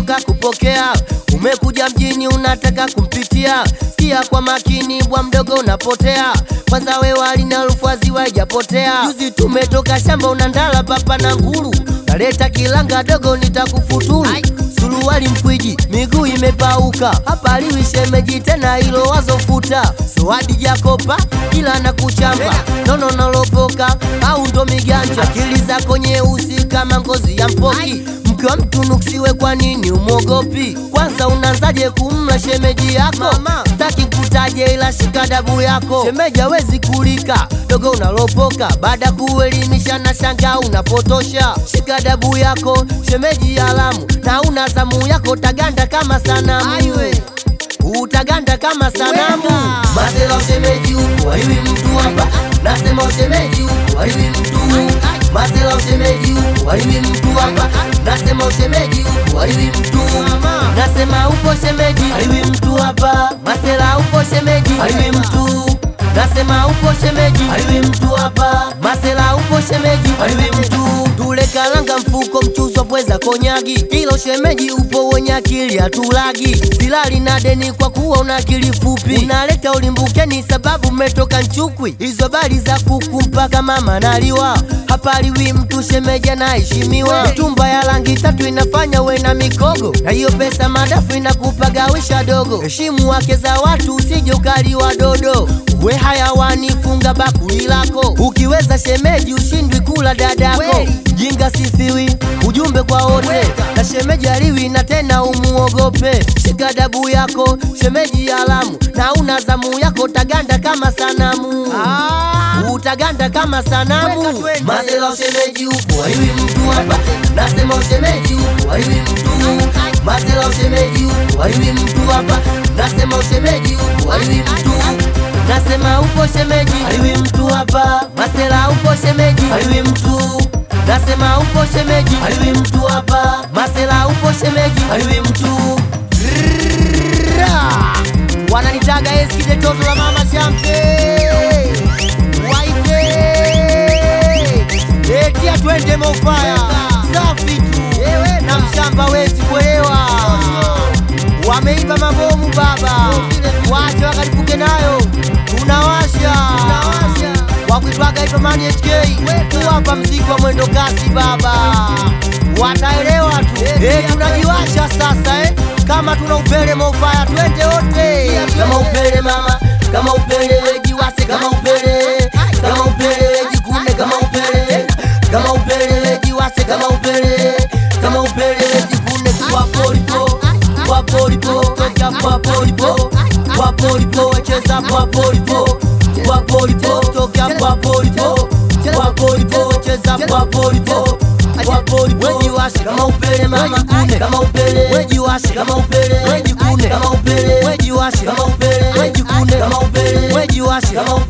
umetoka kupokea, umekuja mjini unataka kumpitia. Sikia kwa makini, bwa mdogo unapotea. Kwanza we wali na lufazi waijapotea. Juzi tumetoka shamba, unandala papa na nguru, naleta kilanga dogo nitakufuturu. Suruali mkwiji, miguu imepauka, hapa liwi shemeji tena, hilo wazofuta. Soadi Jakopa kila na kuchamba, nono nalopoka au ndo miganja, akili zako nyeusi kama ngozi ya mpoki mke wa mtu nuksiwe, kwa nini umwogopi? Kwanza unaanzaje kumla shemeji yako? Staki kutaje, ila shika dabu yako. Shemeji hawezi kulika, dogo unalopoka, baada kuelimisha na shanga unapotosha. Shika dabu yako, shemeji alamu, na una zamu yako, taganda kama sanamu utaganda kama sanamu. Masela ushemeji huku haiwi mtu hapa, nasema ushemeji huku haiwi mtu. Masela ushemeji huku haiwi mtu hapa, nasema ushemeji huku haiwi mtu. Nasema upo shemeji haiwi mtu hapa, Masela upo shemeji haiwi mtu. Nasema upo shemeji haiwi mtu hapa, Masela upo shemeji haiwi mtu. Tule kalanga mfuko mchuzo pweza konyagi, hilo shemeji upo wenye akili hatulagi. Silali na deni kwa kuwa una akili fupi, unaleta ulimbukeni sababu mmetoka Nchukwi. Hizo bali za kuku mpaka mama naliwa, hapa liwi mtu shemeji anaheshimiwa. Tumba ya rangi tatu inafanya we na mikogo, na hiyo pesa madafu inakupagawisha dogo. Heshimu wake za watu usije ukaliwa dodo, we hayawani funga bakuli lako. Ukiweza shemeji ushindwi kula dadako, jinga sifiwi, ujumbe kwa wote na shemeji aliwi na tena umuogope. Shika dabu yako shemeji alamu, na una zamu yako taganda kama sanamu utaganda kama sanamu. Masela ushemeji upo haiwi mtu hapa, nasema ushemeji upo haiwi mtu. Masela ushemeji upo haiwi mtu hapa, nasema ushemeji upo haiwi mtu. Nasema upo shemeji haiwi mtu hapa, Masela upo shemeji haiwi mtu. Nasema upo shemeji haiwi mtu hapa, Masela upo shemeji haiwi mtu. Ra! Wananitaga eskide toto la mama champe waite etia twende mofaya safi tu na mshamba wezi kuelewa wameiba mabomu baba wache wakalipuke nayo tunawasha wakuitwaga itomani HK kuwapa mziki wa mwendo kasi baba wataelewa tu eh, tunajiwasha sasa eh kama tuna upele mofaya twende wote kama upele mama kama upele jiwase kama upele kama upele jikune kama upele kama upele jiwase kama upele kama upele jikune kwa polipo kwa polipo toka kwa polipo kwa polipo cheza kwa polipo kwa polipo toka kwa polipo kwa polipo cheza kwa polipo kwa polipo wejiwashe kama upele mama kune kama upele wejiwashe kama upele wejikune kama upele wejiwashe kama upele wejikune kama upele wejiwashe kama upele